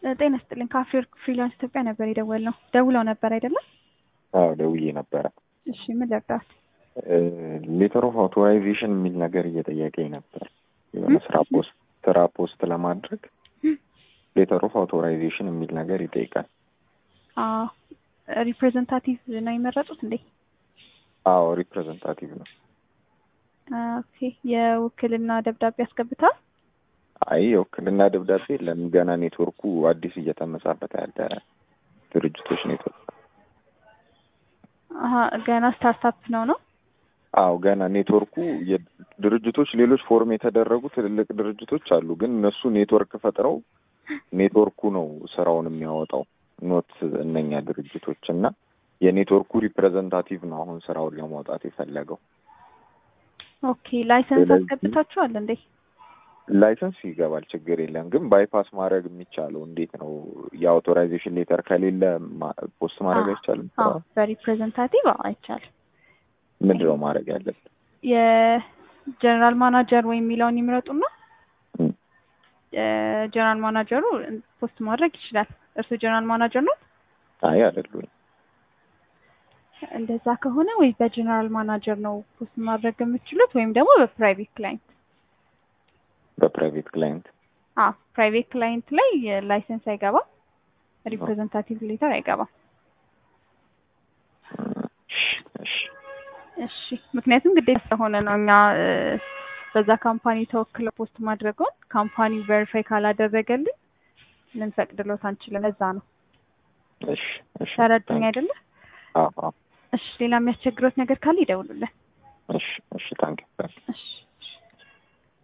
ጤና ይስጥልኝ ከአፍሪወርክ ፍሪላንስ ኢትዮጵያ ነበር የደወልነው። ደውለው ነበር አይደለም? አዎ ደውዬ ነበረ። እሺ ምን ልርዳት? ሌተር ኦፍ አውቶራይዜሽን የሚል ነገር እየጠየቀኝ ነበር። የሆነ ስራ ፖስት ስራ ፖስት ለማድረግ ሌተር ኦፍ አውቶራይዜሽን የሚል ነገር ይጠይቃል። አዎ ሪፕሬዘንታቲቭ ነው የመረጡት እንዴ? አዎ ሪፕሬዘንታቲቭ ነው። ኦኬ የውክልና ደብዳቤ አስገብተዋል? አይ የውክልና ደብዳቤ የለም። ገና ኔትወርኩ አዲስ እየተመጻበት ያለ ድርጅቶች ኔትወርክ አሀ ገና ስታርታፕ ነው ነው? አዎ ገና ኔትወርኩ ድርጅቶች ሌሎች ፎርም የተደረጉ ትልልቅ ድርጅቶች አሉ። ግን እነሱ ኔትወርክ ፈጥረው ኔትወርኩ ነው ስራውን የሚያወጣው ኖት እነኛ ድርጅቶች እና የኔትወርኩ ሪፕሬዘንታቲቭ ነው አሁን ስራውን ለማውጣት የፈለገው። ኦኬ ላይሰንስ ስለዚህ- አስገብታችኋል እንዴ? ላይሰንስ ይገባል፣ ችግር የለም። ግን ባይፓስ ማድረግ የሚቻለው እንዴት ነው? የአውቶራይዜሽን ሌተር ከሌለ ማ- ፖስት ማድረግ አዎ፣ አይቻልም? አዎ በሪፕሬዘንታቲቭ አዎ አይቻልም። ምንድን ነው ማድረግ ያለብን? የጀነራል ማናጀር ወይ የሚለውን ይምረጡና እም፣ ጀነራል ማናጀሩ ፖስት ማድረግ ይችላል። እርሱ ጀነራል ማናጀር ነው። አይ አይደሉም። እንደዛ ከሆነ ወይ በጀነራል ማናጀር ነው ፖስት ማድረግ የምችሉት ወይም ደግሞ በፕራይቬት ክላይንት። በፕራይቬት ክላይንት አዎ ፕራይቬት ክላይንት ላይ ላይሰንስ አይገባም፣ ሪፕሬዘንታቲቭ ሌተር አይገባም። እሺ፣ እሺ ምክንያቱም ግዴታ ስለሆነ ነው እኛ እ፣ በዛ ካምፓኒ ተወክለ ፖስት ማድረገውን ካምፓኒው ቬሪፋይ ካላደረገልን ልንፈቅድሎት አንችልም። ለዛ ነው እሺ፣ እሺ። ተረዱኝ አይደለ? አዎ፣ አዎ። እሺ ሌላ የሚያስቸግሮት ነገር ካለ ይደውሉልን። እሺ፣ እሺ። ታንክ